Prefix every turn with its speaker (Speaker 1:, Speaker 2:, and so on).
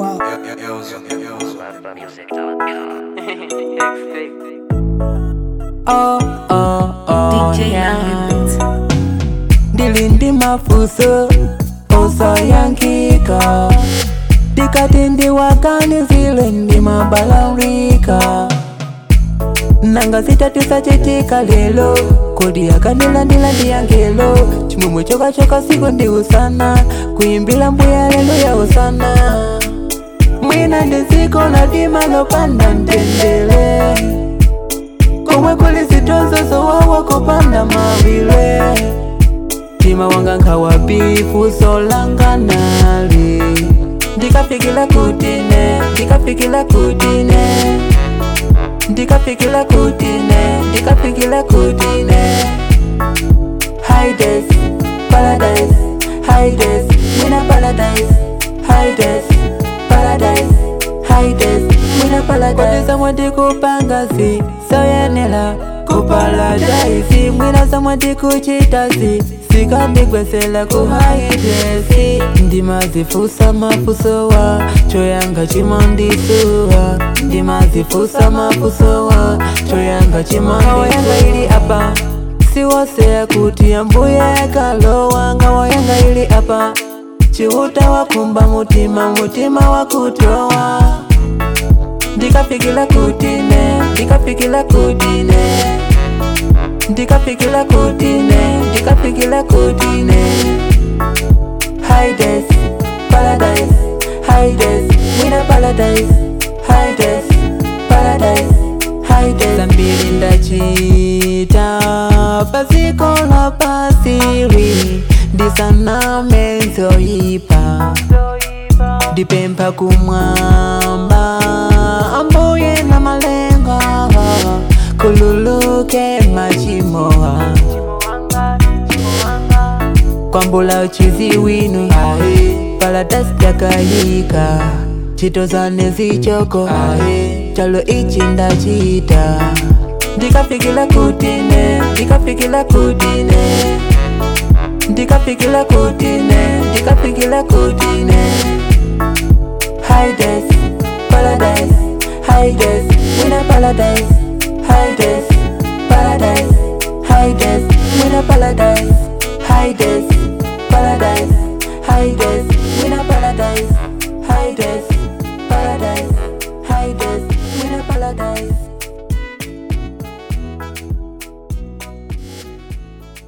Speaker 1: wow.
Speaker 2: Oh, oh, oh,
Speaker 3: DJ
Speaker 2: yeah.
Speaker 3: Young
Speaker 2: Ndili ndi mafuso osayankika ndikati ndiwaganizile ndi mabalalika nanga zitatisa chitika lelo kodi akandilandila ndiyangelo chimwemwe chokachoka siku ndi usana kuyimbila mbuya lelo ya usana mwina ndiziko nadima lopanda mtendele komwe kuli zitonzo zowawa kopanda mawile mtima wanga nkhawabifu solanganali ndikafikila kutine ndikafikila kutine ndikafikila kutine ndikafikila kutine hides paradise hides mwina paradise hides paradise hides mwina paradise somwe ndikupanga si soyenela kuparadise mwina somwe ndikuchita si sikandigwesela ku haidesi ndimazifusa mafusowa choyanga chimandisuwa ndimazifusa mafusowa choyanga chimandisuwa ili apa siwoseya kuti ambuye yakalowa ngawayanga ili apa chiuta wakumba mutima mutima wakutowa ndikafikila kutine ndikafikila kutine ndikafikila kutine ndikafikila kutine hides paradise hides mwina paradise hides paradise hides zambiri ndachita paziko la pasiri ndisaname zoyipa ndipempha kumwamba ambuye na malenga kululuke machimoha kwambula uchizi winu paradise jakayika chitozane zichoko chalo ichi ndachita ndikafikila kutine ndikafikila kutine ndikafikila kutine ndikafikila kutine hides paradise hides mwina paradise hides paradise hides mwina paradise hides